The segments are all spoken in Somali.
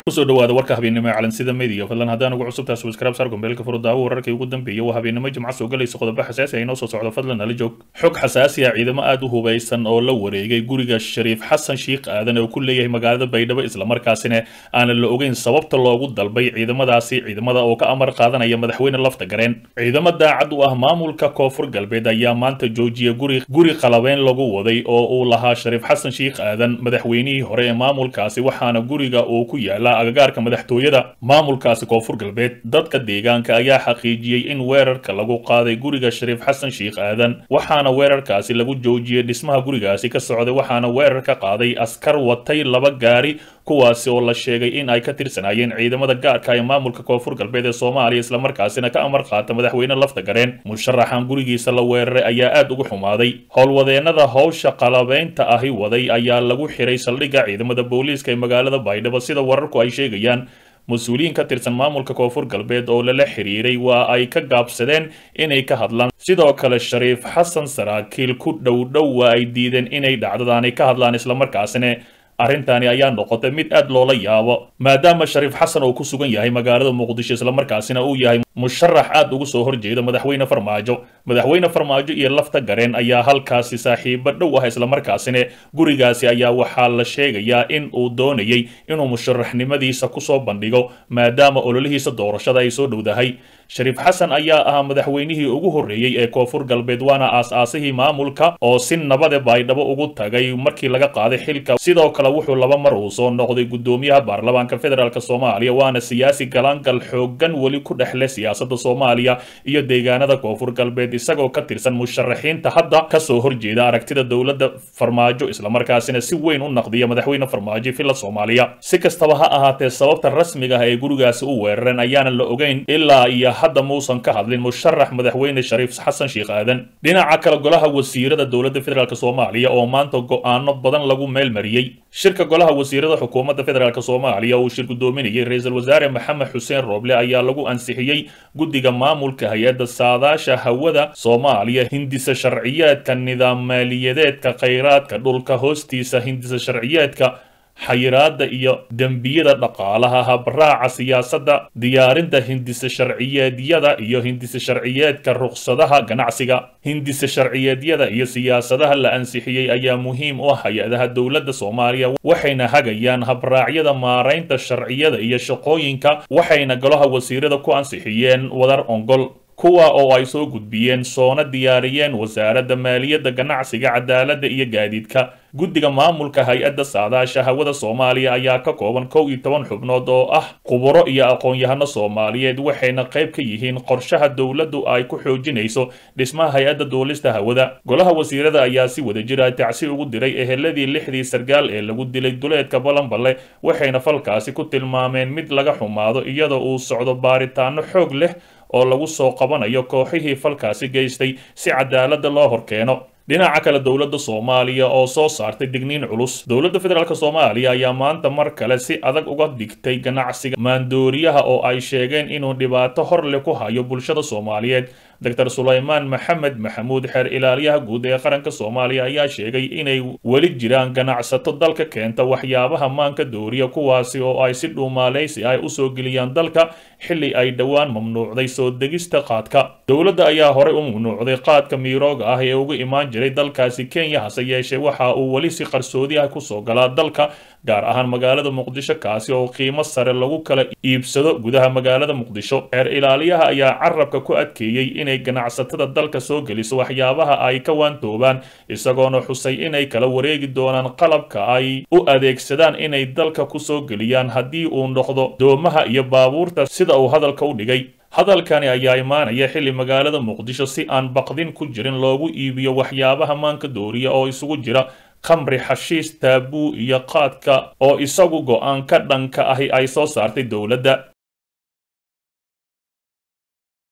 kusoo dhawaada warka habeennimo ee calansida media fadlan haddaan ugu cusubtaa subscribe saar gombeelka furudaawo wararkii ugu dambeeyay waa habeennimo jimca soo galaysa qodobo xasaasi ah inoo soo socdo fadlan nala joog xog xasaasi ah ciidamo aad u hubaysan oo la wareegay guriga shariif xasan shiikh aadan oo ku leeyahay magaalada baydhabo islamarkaasina aanan la ogeyn sababta loogu dalbay ciidamadaasi ciidamada oo ka amar qaadanaya madaxweyne lafta gareen ciidamo daacad u ah maamulka koonfur galbeed ayaa maanta joojiya guri guri qalabeyn lagu waday oo uu lahaa shariif xasan shiikh aadan madaxweynihii hore ee maamulkaasi waxaana guriga uu ku yaala agagaarka madaxtooyada maamulkaasi koonfur galbeed dadka deegaanka ayaa xaqiijiyey in weerarka lagu qaaday guriga shariif xasan shiikh aadan waxaana weerarkaasi lagu joojiyey dhismaha gurigaasi ka socday waxaana weerar ka qaaday askar watay laba gaari kuwaasi oo la sheegay in ay ka tirsanaayeen ciidamada gaarka ee maamulka koonfur galbeed ee soomaaliya islamarkaasina ka amar qaata madaxweyne lafta gareen musharaxan gurigiisa la weeraray ayaa aad ugu xumaaday howlwadeenada howsha qalabeynta ahi waday ayaa lagu xiray saldhigga ciidamada booliiska ee magaalada baydhabo sida wararku ay sheegayaan mas-uuliyiin ka tirsan maamulka koonfur galbeed oo lala xiriiray waa ay ka gaabsadeen inay ka hadlaan sidoo kale shariif xasan saraakiil ku dhowdhow waa ay diideen inay dhacdadaani ka hadlaan islamarkaasina arrintani ayaa noqotay mid aad loola yaabo maadaama shariif xasan uu ku sugan yahay magaalada muqdisho islamarkaasina uu yahay musharax aad ugu soo horjeeda madaxweyne farmaajo madaxweyne farmaajo iyo lafta gareen ayaa halkaasi saaxiibo dhow ah islamarkaasina gurigaasi ayaa waxaa la sheegayaa in uu doonayay inuu musharaxnimadiisa kusoo bandhigo maadaama ololihiisa doorashada ay soo dhowdahay shariif xasan ayaa ahaa madaxweynihii ugu horreeyey ee koonfur galbeed waana aas-aasihii maamulka oo si nabade baydhabo ugu tagay markii laga qaaday xilka sidoo kale wuxuu laba mar uu soo noqday guddoomiyaha baarlamaanka federaalk soomaaliya waana siyaasi galaangal xoogan weli ku dhexle siyaasadda soomaaliya iyo deegaanada koonfur galbeed isagoo ka tirsan musharaxiinta hadda kasoo horjeeda aragtida dowladda farmaajo islamarkaasina si weyn u naqdiya madaxweyne farmaajo filla soomaaliya si kastaba ha ahaatee sababta rasmiga ah ee gurigaasi u weerareen ayaanan la ogeyn ilaa iyo hadda muusan ka hadlin musharax madaxweyne shariif xasan sheikh aadan dhinaca kale golaha wasiirada dowladda federaalk soomaaliya oo maanta go-aano badan lagu meel mariyey shirka golaha wasiirada xukuumadda federaalk soomaaliya uu shir guddoominayay ra-iisul wasaare maxamed xuseen rooble ayaa lagu ansixiyey guddiga maamulka hay-adda saadaasha hawada soomaaliya hindisa sharciyeedka nidaam maaliyadeedka khayraadka dhulka hoostiisa hindisa sharciyeedka xayiraada iyo dembiyada dhaqaalaha habraaca siyaasadda diyaarinta hindisa sharciyeedyada iyo hindisa sharciyeedka ruqsadaha ganacsiga hindisa sharciyeedyada iyo siyaasadaha la ansixiyey ayaa muhiim u ah hay-adaha dowladda soomaaliya waxayna hagayaan habraacyada maaraynta sharciyada iyo shaqooyinka waxayna golaha wasiirada ku ansixiyeen wadar ongol kuwa oo ay soo gudbiyeen soona diyaariyeen wasaaradda maaliyadda ganacsiga cadaaladda iyo gaadiidka guddiga maamulka hay-adda saadaasha hawada soomaaliya ayaa ka kooban kow iyo toban xubnood oo ah khuburo iyo aqoon-yahano soomaaliyeed waxayna qayb ka yihiin qorshaha dowladdu ay ku xoojinayso dhismaha hay-adda duulista hawada golaha wasiirada ayaa si wada jira tacsi ugu diray eheladii lixdii sargaal ee lagu dilay duleedka balanballe waxayna falkaasi ku tilmaameen mid laga xumaado iyadoo uu socdo baaritaano xoog leh oo lagu soo qabanayo kooxihii falkaasi geystay si cadaaladda loo horkeeno dhinaca kale dowladda soomaaliya oo soo saartay digniin culus dowladda federaalk soomaaliya ayaa maanta mar kale si adag uga digtay ganacsiga maandooriyaha oo ay sheegeen inuu dhibaato horle ku hayo bulshada soomaaliyeed doctor sulaymaan maxamed maxamuud xeer ilaaliyaha guud ee qaranka soomaaliya ayaa sheegay inay weli jiraan ganacsato dalka keenta waxyaabaha maanka dooriya kuwaasi oo ay si dhuumaaleysi ay usoo geliyaan dalka xilli ay dhowaan mamnuucday soo degista qaadka dowladda ayaa horey u mamnuucday qaadka miirooga ah ee uga imaan jiray dalkaasi kenya hase yeeshee waxa uu weli si qarsoodi ah kusoo galaa dalka gaar ahaan magaalada muqdisho kaasi oo qiimo sare lagu kala iibsado gudaha magaalada muqdisho xeer ilaaliyaha ayaa carabka ku adkeeyey inay ganacsatada dalka soo geliso waxyaabaha ay ka waantoobaan isagoona xusay inay kala wareegi doonaan qalabka ay u adeegsadaan inay dalka kusoo geliyaan haddii uu noqdo doomaha iyo baabuurta sida uu hadalka u dhigay hadalkani ayaa imaanaya xilli magaalada muqdisho si aan baqdin ku jirin loogu iibiyo waxyaabaha maanka dooriya oo isugu jira khamri xashiis taabuu iyo qaadka oo isagu go-aan ka dhanka ahi ay soo saartay dowladda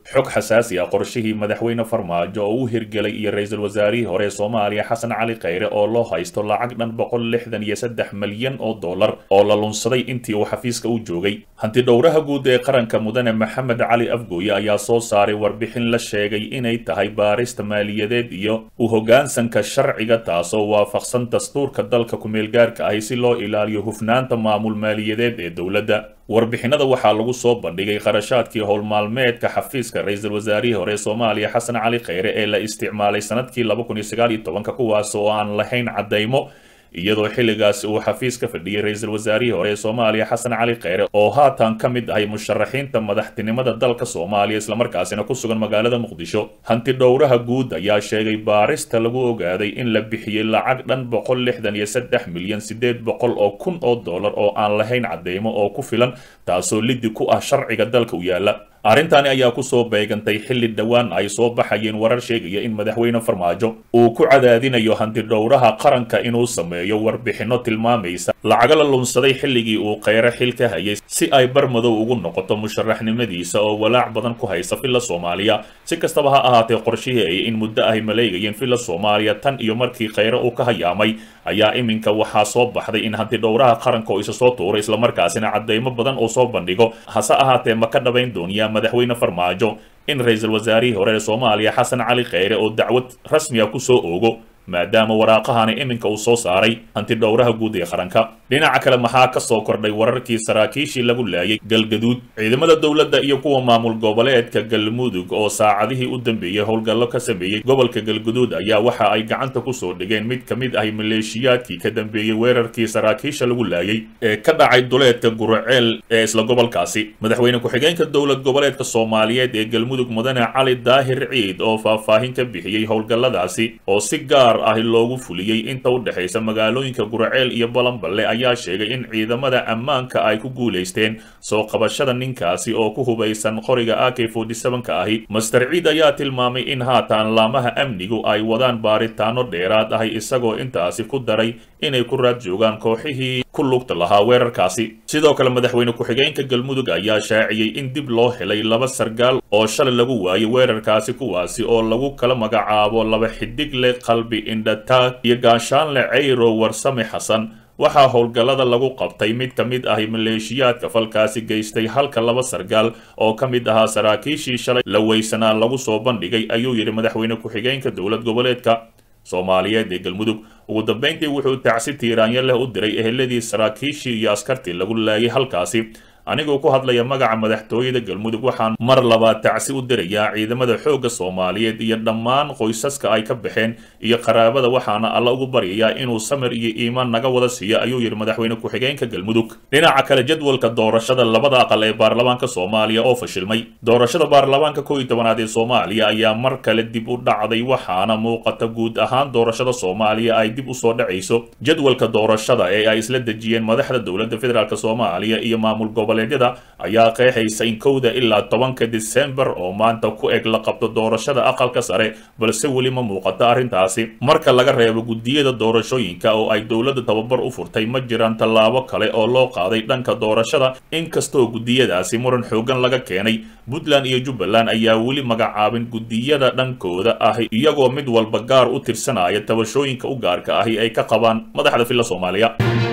xog xasaasi ah qorshihii madaxweyne farmaajo oo u hirgelay iyo ra-iisul wasaarihii hore ee soomaaliya xasan cali khayre oo loo haysto lacag dhan boqol lixdan iyo saddex malyan oo dollar oo la lunsaday intii uu xafiiska u joogay hanti dhowraha guud ee qaranka mudane maxamed cali afgooye ayaa soo saaray warbixin la sheegay inay tahay baarista maaliyadeed iyo u hoggaansanka sharciga taasoo waafaqsan dastuurka dalka kumeelgaarka ahi si loo ilaaliyo hufnaanta maamul maaliyadeed ee dowladda warbixinada waxaa lagu soo bandhigay qarashaadkii howlmaalmeedka xafiiska ra-iisul wasaarihii hore ee soomaaliya xasan cali khayre ee la isticmaalay sanadkii laba kun iyo sagaal iyo tobanka kuwaas oo aan lahayn caddaymo iyadoo xilligaasi uu xafiis ka fadhiyey ra-iisul wasaarihii hore ee soomaaliya xasan cali khayre oo haatan ka mid ahay musharaxiinta madaxtinimada dalka soomaaliya islamarkaasina ku sugan magaalada muqdisho hanti dhowraha guud ayaa sheegay baarista lagu ogaaday in la bixiyey lacag dhan boqol lixdan iyo saddex milyan sideed boqol oo kun oo dollar oo aan lahayn cadeymo oo ku filan taasoo liddi ku ah sharciga dalka u yaala arrintani ayaa kusoo beegantay xilli dhowaan ay soo baxayeen warar sheegaya in madaxweyne farmaajo uu ku cadaadinayo hantidhowraha qaranka inuu sameeyo warbixinno tilmaamaysa lacaga la lunsaday xilligii uu kheyre xil ka hayay si ay barmadow ugu noqoto musharaxnimadiisa oo walaac badan ku haysa villa soomaaliya si kastaba ha ahaatee qorshihii ay in muddo ahy maleegayeen villa soomaaliya tan iyo markii kheyre uu ka hayaamay ayaa iminka waxaa soo baxday in hantidhowraha qaranka oo isa soo tuuray islamarkaasina cadeymo badan uu soo bandhigo hase ahaatee ma ka dhabayn dooniyaa madaxweyne farmaajo in ra-iisul wasaarihii hore ee soomaaliya xasan cali kheyre oo dacwad rasmiga kusoo oogo maadaama waraaqahani iminka uu soo saaray hantidhowraha guud ee qaranka dhinaca kale maxaa ka soo kordhay wararkii saraakiishii lagu laayay galgaduud ciidamada dowladda iyo kuwa maamul goboleedka galmudug oo saacadihii u dambeeyey howlgallo ka sameeyey gobolka galguduud ayaa waxa ay gacanta kusoo dhigeen mid ka mid ahi maleeshiyaadkii ka dambeeyey weerarkii saraakiisha lagu laayay ee ka dhacay duleedka guraceel ee isla gobolkaasi madaxweyne ku-xigeenka dowlad goboleedka soomaaliyeed ee galmudug mudane cali daahir ciid oo faahfaahin ka bixiyey howlgalladaasi oo si gaar ahi loogu fuliyey inta u dhexaysa magaalooyinka guraceel iyo balanballe ayaa sheegay in ciidamada ammaanka ay ku guulaysteen soo qabashada ninkaasi oo ku hubaysan qoriga a k ka ahi master ciid ayaa tilmaamay in haatan laamaha amnigu ay wadaan baaritaano dheeraad ahi isagoo intaasi ku daray inay ku raad joogaan kooxihii ku lugta lahaa weerarkaasi sidoo kale madaxweyne ku-xigeenka galmudug ayaa shaaciyey in dib loo helay laba sargaal oo shalay lagu waayay weerarkaasi kuwaasi oo lagu kala magacaabo laba xidig leh qalbi indhataag iyo gaashaanle cayro warsame xasan waxaa howlgallada lagu qabtay mid ka mid ahi maleeshiyaadka falkaasi geystay halka laba sargaal oo ka mid ahaa saraakiishii shalay la weysanaa lagu soo bandhigay ayuu yidhi madaxweyne ku-xigeenka dowlad goboleedka soomaaliyeed ee galmudug ugu dambayntii wuxuu tacsi tiiraanyo leh u diray eheladii saraakiishii iyo askartii lagu laayay halkaasi anigoo ku hadlaya magaca madaxtooyada galmudug waxaan mar labaad tacsi u dirayaa ciidamada xoogga soomaaliyeed iyo dhammaan qoysaska ay ka baxeen iyo qaraabada waxaana alla ugu baryayaa inuu samir iyo iimaan naga wada siiyo ayuu yidhi madaxweyne ku-xigeenka galmudug dhinaca kale jadwalka doorashada labada aqal ee baarlamaanka soomaaliya oo fashilmay doorashada baarlamaanka kow iyo tobanaad ee soomaaliya ayaa mar kale dib u dhacday waxaana muuqata guud ahaan doorashada soomaaliya ay dib usoo dhacayso jadwalka doorashada ee ay isla dejiyeen madaxda dowladda federaalk soomaaliya iyo maamul gobol ayaa qeexaysa in kowda ilaa tobanka disembar oo maanta ku eg la qabto doorashada aqalka sare balse weli ma muuqato arrintaasi marka laga reebo guddiyada doorashooyinka oo ay dowladda tababar u furtay ma jiraan tallaabo kale oo loo qaaday dhanka doorashada inkastoo guddiyadaasi muran xoogan laga keenay puntland iyo jubbaland ayaa weli magacaabin guddiyada dhankooda ahi iyagoo mid walba gaar u tirsanaya tabashooyinka u gaarka ahi ay ka qabaan madaxda villa soomaaliya